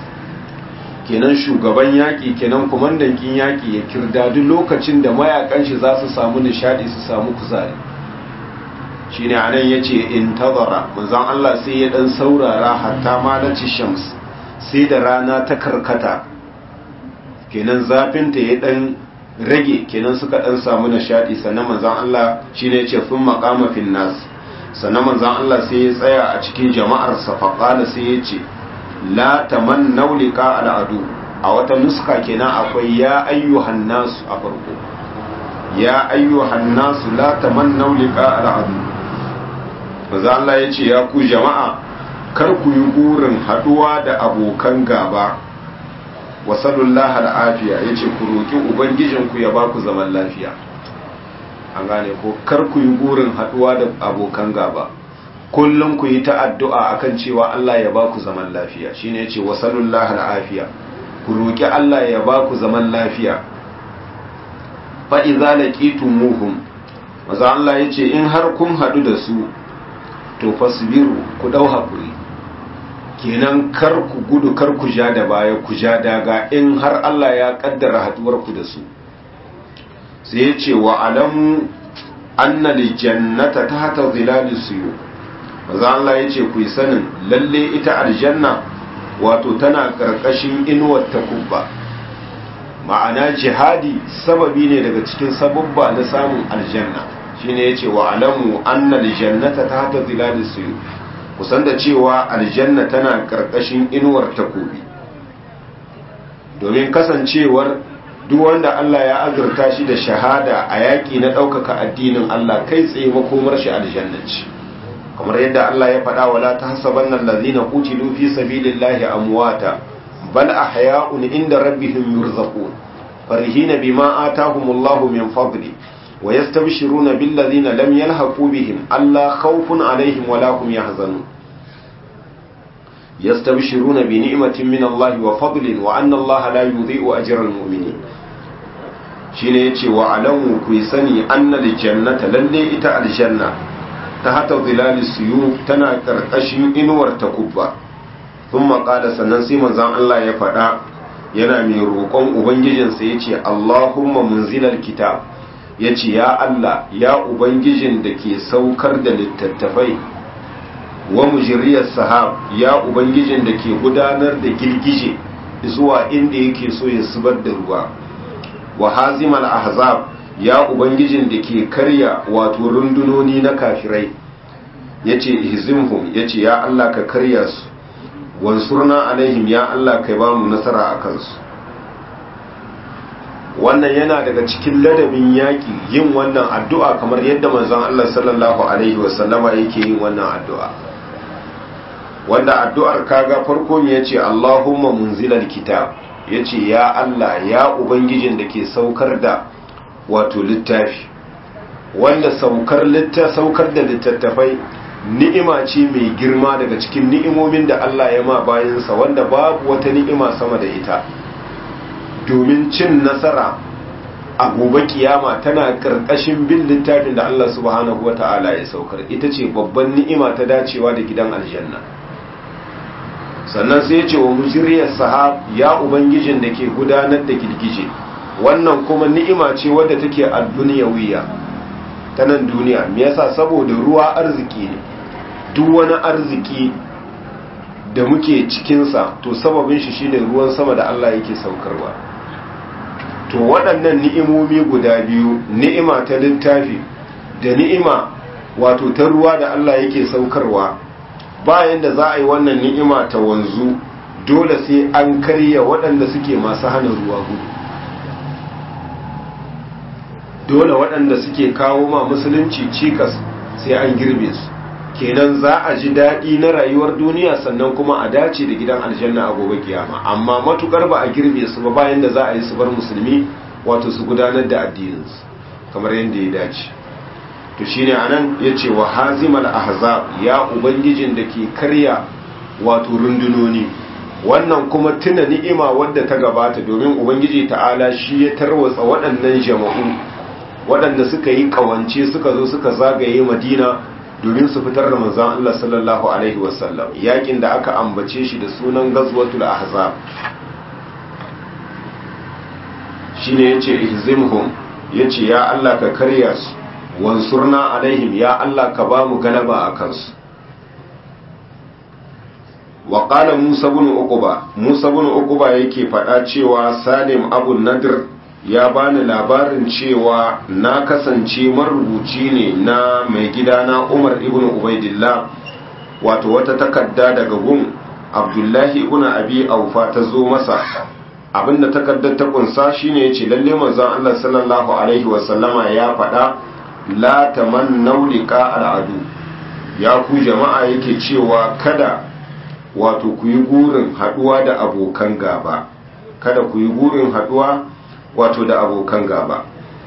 kenan shugaban yaki kenan kumandan kin yaki ya kirda duk lokacin da mayakan shi za su samu nishadi su samu kuzari shine anan yace intazara manzon Allah sai ya dan saurara hatta malaci shams sai da rana ta karkata kenan zafin ta ya dan rage kenan suka dan samu nishadi sannan manzon Allah shine yace fun maqama fin nas sannan manzon Allah sai ya tsaya a cikin jama'ar sa faqala sai yace la tamannaw liqa al'adu a wata nuska kenan akwai ya ayyuhan nas a farko ya ayyuhan nas la tamannaw liqa al'adu manzon Allah yace ya ku jama'a kar ku yi burin haduwa da abokan gaba wasallallahu al'afiya ya ce ku roƙi ubangijinku ya ba ku zaman lafiya an gane ko kar ku yi burin haɗuwa da abokan gaba kullum ku yi ta addu'a akan cewa Allah ya ba ku zaman lafiya shine ya ce wasallallahu al'afiya ku roƙi Allah ya ba ku zaman lafiya fa idza laqitumuhum maza Allah ya ce in har kun haɗu da su to fasbiru ku dau hakuri kenan kar ku gudu kar ku ja da baya ku ja daga in har Allah ya kaddara haduwar ku da su sai ya ce wa alamu anna jannata tahta zilalis suyu maza Allah ya ce ku yi sanin lalle ita aljanna wato tana karkashin inuwar takubba ma'ana jihadi sababi ne daga cikin sababba na samun aljanna shine yace wa alamu anna jannata tahta zilalis suyu kusan da cewa aljanna tana karkashin inuwar takobi domin kasancewar duk wanda Allah ya azurta shi da shahada a yaƙi na ɗaukaka addinin Allah kai tsaye makomar shi aljanna ce kamar yadda Allah ya faɗa wala tahsabanna allazina qutilu fi sabilillahi amwata bal ahya'un inda rabbihim yurzaqun farihina bima atahumullahu min fadli ويستبشرون بالذين لم يلحقوا بهم ألا خوف عليهم ولا هم يحزنون يستبشرون بنعمة من الله وفضل وأن الله لا يضيء أجر المؤمنين shine yace wa alamu ku sani annal jannata lalle ita aljanna ta hata zilali suyu tana karkashin inuwar takubba thumma qala sannan sai manzon Allah ya faɗa yana mai roƙon ubangijinsa yace Allahumma munzilal kitab yace ya Allah ya ubangijin da ke saukar da littattafai wa mujriyar sahab ya ubangijin da ke gudanar da girgije zuwa inda yake so ya zubar da ruwa wa hazimal ahzab ya ubangijin da ke karya wato rundunoni na kafirai yace ihzimhum yace ya Allah ka karya su wansurna alaihim ya Allah kai ba mu nasara a kansu wannan yana daga cikin ladabin yaƙi yin wannan addu'a kamar yadda manzon Allah sallallahu alaihi wasallama yake yin wannan addu'a wanda addu'ar kaga farko ne yace Allahumma munzilal kitab yace ya Allah ya ubangijin da ke saukar da wato littafi wanda saukar litta saukar da littattafai ni'ima ce mai girma daga cikin ni'imomin da Allah ya ma bayansa wanda babu wata ni'ima sama da ita domin cin nasara a gobe kiyama tana karkashin bin littafin da Allah subhanahu wata'ala ya saukar ita ce babban ni'ima ta dacewa da gidan aljanna sannan sai ya ce wa mujriyar sahab ya ubangijin da ke gudanar da girgije wannan kuma ni'ima ce wadda take a duniyawiya ta nan duniya me yasa saboda ruwa arziki ne duk wani arziki da muke cikinsa to sababin shi shine ruwan sama da Allah yake saukarwa to waɗannan ni'imomi guda biyu ni'ima ta littafi da ni'ima wato ta ruwa da Allah yake saukarwa bayan da za a yi wannan ni'ima ta wanzu dole sai an karya waɗanda suke masu hana ruwa gudu dole waɗanda suke kawo ma musulunci cikas sai an girbe su kenan za a ji daɗi na rayuwar duniya sannan kuma a dace da gidan aljanna a gobe kiyama amma matukar ba a girbe su ba bayan da za a yi su bar musulmi wato su gudanar da addininsu kamar yadda ya dace to shine anan yace wa hazimal ahzab ya ubangijin da ke karya wato rundunoni wannan kuma tuna ni'ima wadda ta gabata domin ubangiji ta'ala shi ya tarwatsa waɗannan jama'u waɗanda suka yi ƙawance suka zo suka zagaye madina domin su fitar da manzan Allah sallallahu alaihi wasallam yakin da aka ambace shi da sunan gazwatul ahzab shine yace ihzimhum yace ya Allah ka karya su wansurna alaihim ya Allah ka ba mu galaba a kansu wa qala Musa ibn Uqba Musa ibn Uqba yake faɗa cewa Salim Abu Nadir ya bani labarin cewa na kasance marubuci ne na mai gidana Umar ibn Ubaidillah wato wata takarda daga gun Abdullahi ibn Abi Aufa ta zo masa abinda takardar ta kunsa shine yace lalle manzon Allah sallallahu alaihi wasallama ya faɗa la tamannaw liqa al'adu ya ku jama'a yake cewa kada wato ku yi gurin haduwa da abokan gaba kada ku yi gurin haduwa wato da abokan gaba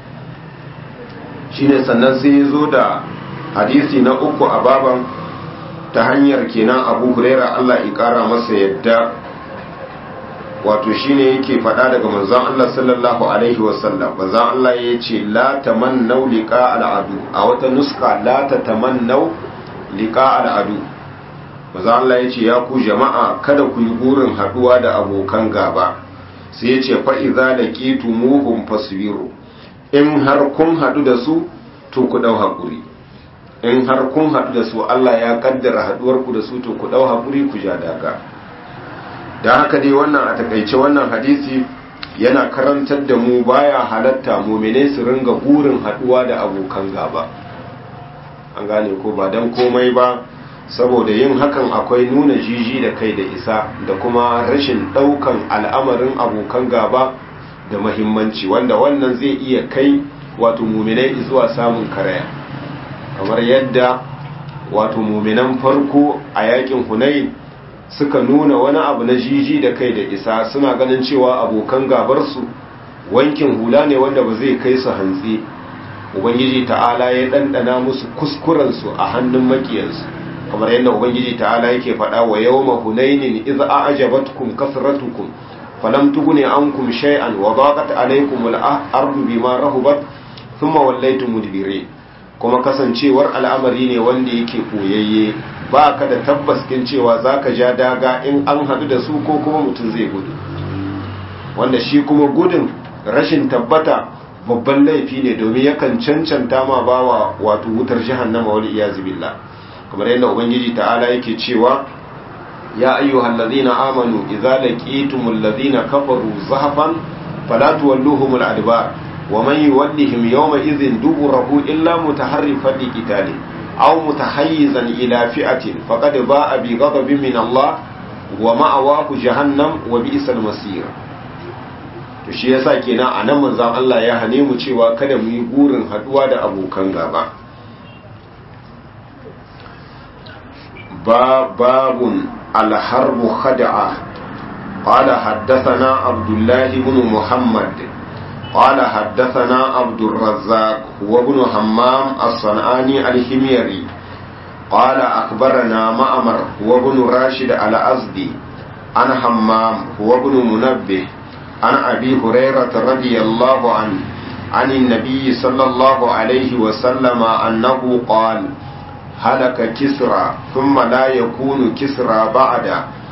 shine sannan sai ya zo da hadisi na uku a baban ta hanyar kenan abu huraira Allah ya kara masa yadda wato shine yake faɗa daga manzon Allah sallallahu alaihi wasallam manzon Allah ya ce la tamannaw liqa al'adu a wata nuska la tatamannaw liqa al'adu manzon Allah ya ce ya ku jama'a kada ku yi burin haduwa da abokan gaba sai ya ce fa idza laqitumuhum fasbiru in har kun hadu da su to ku dau hakuri in har kun hadu da su Allah ya kaddara haduwar ku da su to ku dau hakuri ku ja daga da haka dai wannan a takaice wannan hadisi yana karantar da mu baya halatta mumine su ringa burin haduwa da abokan gaba an gane ko ba dan komai ba saboda yin hakan akwai nuna jiji da kai da isa da kuma rashin daukan al'amarin abokan gaba da mahimmanci wanda wannan zai iya kai wato muminai zuwa samun karaya kamar yadda wato muminan farko a yakin hunain suka nuna wani abu na jiji da kai da isa suna ganin cewa abokan gabarsu wankin hula ne wanda ba zai kai su hantsi ubangiji ta'ala ya ɗanɗana musu kuskurensu a hannun makiyansu kamar yadda ubangiji ta'ala yake faɗa wa yawma hunainin idza a'jabatkum kasratukum falam tughni ankum shay'an wa daqat alaykum al-ardu bima rahubat thumma wallaytum mudbirin kuma kasancewar al'amari ne wanda yake koyayye ba ka da tabbas kin cewa zaka ja daga in an hadu da su ko kuma mutum zai gudu wanda shi kuma gudun rashin tabbata babban laifi ne domin yakan cancanta ma bawa wato wutar jahannama wal iyazu billah kamar yadda ubangiji ta'ala yake cewa ya ayyuhal ladhina amanu idza laqitumul ladhina kafaru zahfan fala tuwalluhumul adbar wa man yuwallihim yawma idhin duburahu illa mutaharrifan liqitalin aw mutahayyizan ila fi'atin faqad ba'a bi ghadabin min Allah wa ma'awahu jahannam wa bi'sal masir to shi yasa kenan anan manzon Allah ya hane mu cewa kada mu yi gurin haduwa da abokan gaba باب الحرب خدعة قال حدثنا عبد الله بن محمد قال حدثنا عبد الرزاق وابن همام الصنعاني الحميري قال أخبرنا مأمر وابن راشد الأزدي عن همام وابن منبه عن أبي هريرة رضي الله عنه عن النبي صلى الله عليه وسلم أنه قال هلك كسرى ثم لا يكون كسرى بعد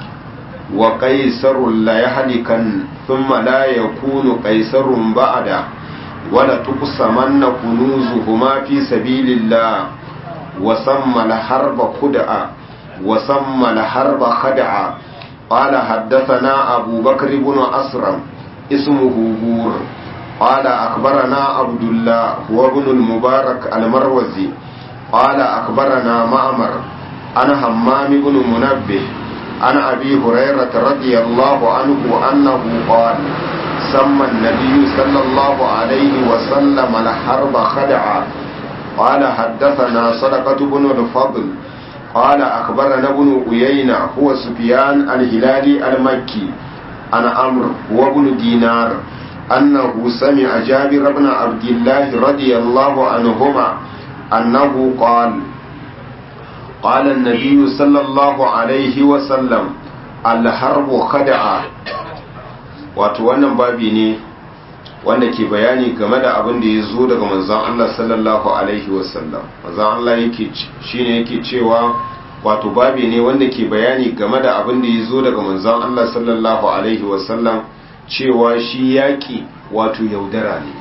وقيصر لا يهلكن ثم لا يكون قيصر بعد ولا تقسمن كنوزهما في سبيل الله وسمى الحرب خدعة وسمى الحرب خدعة قال حدثنا أبو بكر بن أسرم اسمه بور قال أخبرنا عبد الله وابن المبارك المروزي قال أخبرنا معمر أنا همام بن منبه عن أبي هريرة رضي الله عنه أنه قال سمى النبي صلى الله عليه وسلم الحرب خدعا قال حدثنا صدقة بن الفضل قال أخبرنا ابن أيينة هو سفيان الهلالي المكي عن عمرو وابن دينار أنه سمع جابر بن عبد الله رضي الله عنهما أنه قال قال النبي صلى الله عليه وسلم الحرب خدعة wato wannan babi ne wanda ke bayani game da abin da ya zo daga manzon Allah sallallahu alaihi wasallam manzon Allah yake shine yake cewa wato babi ne wanda ke bayani game da abin da ya zo daga manzon Allah sallallahu alaihi wasallam cewa shi yaki wato yaudara ne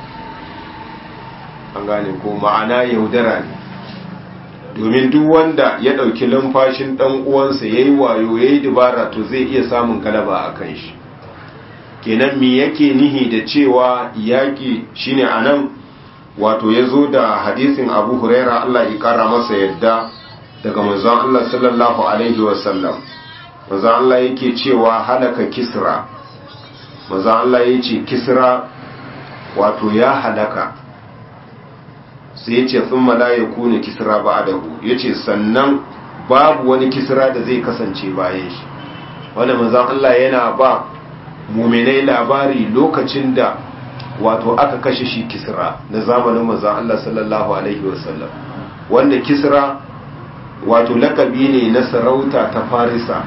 an gane ko ma'ana yaudara ne domin duk wanda ya ɗauki lumfashin ɗan uwansa ya yi wayo ya yi dubara to zai iya samun galaba a kan shi kenan me yake nihi da cewa yaƙi shine a nan wato ya zo da hadisin abu huraira allah ya ƙara masa yadda daga manzon allah sallallahu alaihi wasallam manzon allah yake cewa halaka kisra manzon allah ya ce kisra wato ya halaka sai ya ce sun mala ya kone kisra ba a dahu ya ce sannan babu wani kisra da zai kasance bayan shi wanda manzan Allah yana ba muminai labari lokacin da wato aka kashe shi kisra na zamanin manzan Allah sallallahu alaihi wasallam wanda kisra wato lakabi ne na sarauta ta farisa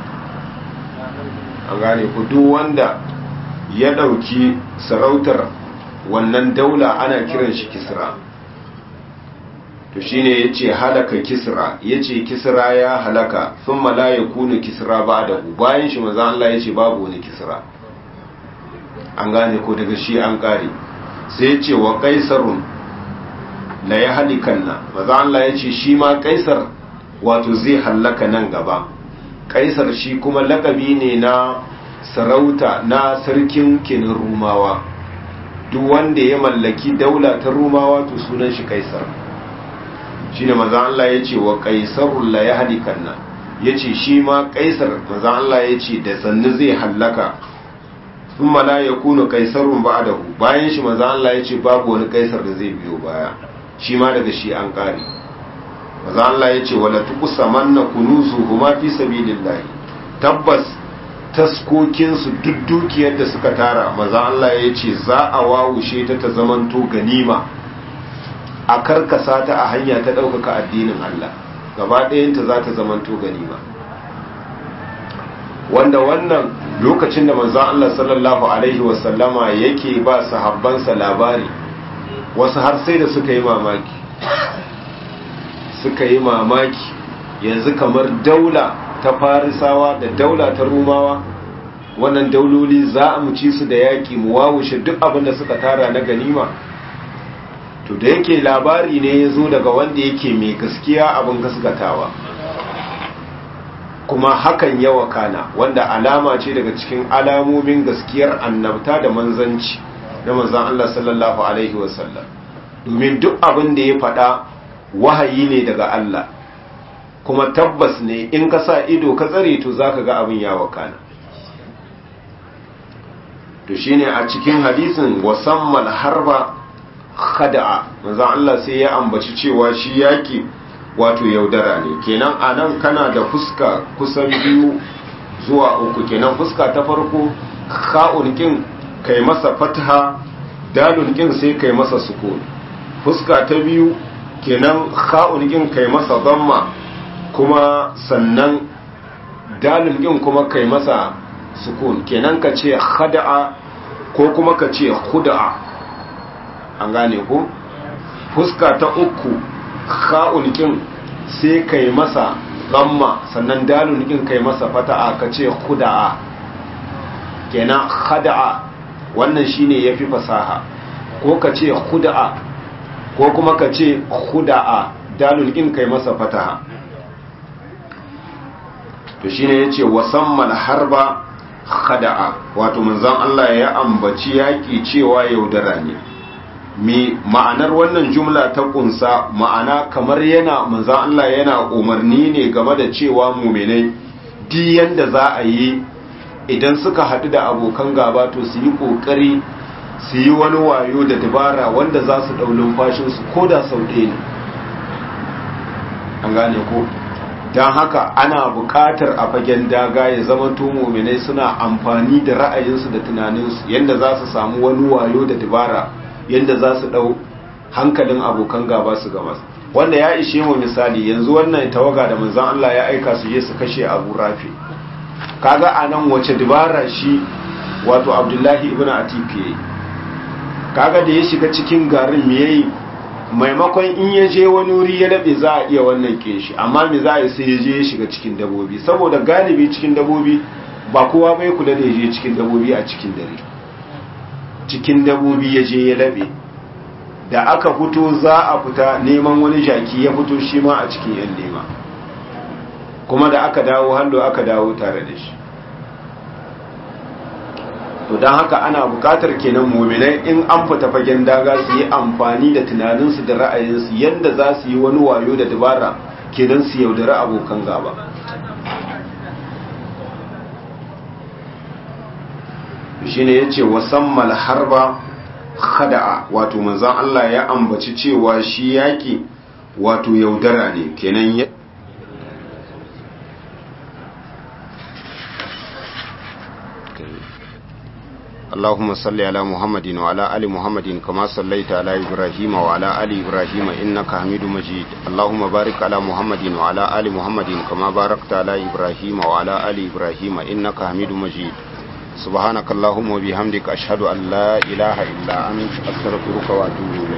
an gane ku duk wanda ya ɗauki sarautar wannan daula ana kiran shi kisra to shine yace halaka kisra yace kisra ya halaka thumma la yakunu kisra ba'dahu bayan shi manzo Allah yace babu wani kisra an gane ko daga shi an kare sai yace wa qaisarun la yahlikanna manzo Allah yace shi ma qaisar wato zai halaka nan gaba qaisar shi kuma lakabi ne na sarauta na sarkin kinin rumawa duk wanda ya mallaki daula ta rumawa to sunan shi kaisar shine manzon Allah yace wa qaisarul la yahlikanna yace shi ma qaisar manzon Allah yace da sannu zai hallaka thumma la yakunu qaisarun ba'dahu bayan shi manzon Allah yace babu wani qaisar da zai biyo baya shi ma daga shi an kare manzon Allah yace wala tuqsamanna kunuzuhuma fi sabilillah tabbas taskokinsu duk dukiyar da suka tara maza Allah ya ce za a wawushe ta ta zamanto ganima a karkasa ta a hanya ta ɗaukaka addinin Allah gaba ɗayanta za ta zamanto ganima wanda wannan lokacin da manzon Allah sallallahu alaihi wasallama yake ba sahabbansa labari wasu har sai da suka yi mamaki suka yi mamaki yanzu kamar daula ta farisawa da daula ta rumawa wannan dauloli za a muci su da yaƙi mu wawushe duk abin da suka tara na ganima to da yake labari ne ya zo daga wanda yake mai gaskiya abin gaskatawa kuma hakan yawa kana wanda alama ce daga cikin alamomin gaskiyar annabta da manzanci na manzan Allah sallallahu alaihi wasallam domin duk abin da ya faɗa wahayi ne daga Allah kuma tabbas ne in ka sa ido ka tsare to zaka ga abin ya wakana to shine a cikin hadisin wasammal harba khada'a manzon Allah sai ya ambaci cewa shi yaki wato yaudara ne kenan anan kana da fuska kusan biyu zuwa uku kenan fuska ta farko kha'un kin kai masa fatha dalun kin sai kai masa sukun fuska ta biyu kenan kha'un kin kai masa damma kuma sannan dalun kin kuma kai masa sukun kenan ka ce khada'a ko kuma ka ce khuda'a an gane ku fuska ta uku kha'un kin sai kai masa damma sannan dalun kin kai masa fata'a ka ce khuda'a kenan khada'a wannan shine yafi fasaha ko ka ce khuda'a ko kuma ka ce khuda'a dalun kin kai masa fataha to shine yace wasammal harba khada'a wato manzon Allah ya ambaci yaki cewa yaudara ne mi ma'anar wannan jumla ta kunsa ma'ana kamar yana manzon Allah yana umarni ne game da cewa mu'minai di yanda za a yi idan suka haɗu da abokan gaba to su yi ƙoƙari su yi wani wayo da dabara wanda za su ɗau lumfashinsu ko da sau ɗaya ne an gane ko don haka ana buƙatar a fagen daga ya zama muminai suna amfani da ra'ayinsu da tunaninsu yadda za su samu wani wayo da dabara yadda za su ɗau hankalin abokan gaba su gama wanda ya ishe mu misali yanzu wannan tawaga da manzan Allah ya aika su je su kashe abu rafi kaga a nan wace dabara shi wato abdullahi ibn atifi kaga da ya shiga cikin garin me yayi maimakon in ya je wani wuri ya daɗe za a iya wannan ke shi amma me za a yi sai ya je ya shiga cikin dabobi saboda galibi cikin dabobi ba kowa bai kula da ya je cikin dabobi a cikin dare cikin dabobi ya je ya laɓe da aka fito za a fita neman wani jaki ya fito shi ma a cikin yan nema kuma da aka dawo hallo aka dawo tare da shi to don haka ana bukatar kenan muminai in an fita fagen daga su yi amfani da tunaninsu da ra'ayinsu yadda za su yi wani wayo da dabara kenan su yaudari abokan gaba shi ne ya ce wasammal harba khada'a wato manzan Allah ya ambaci cewa shi yaƙi wato yaudara ne kenan ya اللهم صل على محمد وعلى آل محمد كما صليت على إبراهيم وعلى آل إبراهيم إنك حميد مجيد اللهم بارك على محمد وعلى آل محمد كما باركت على إبراهيم وعلى آل إبراهيم إنك حميد مجيد سبحانك اللهم وبحمدك أشهد أن لا إله إلا أنت أستغفرك وأتوب إليك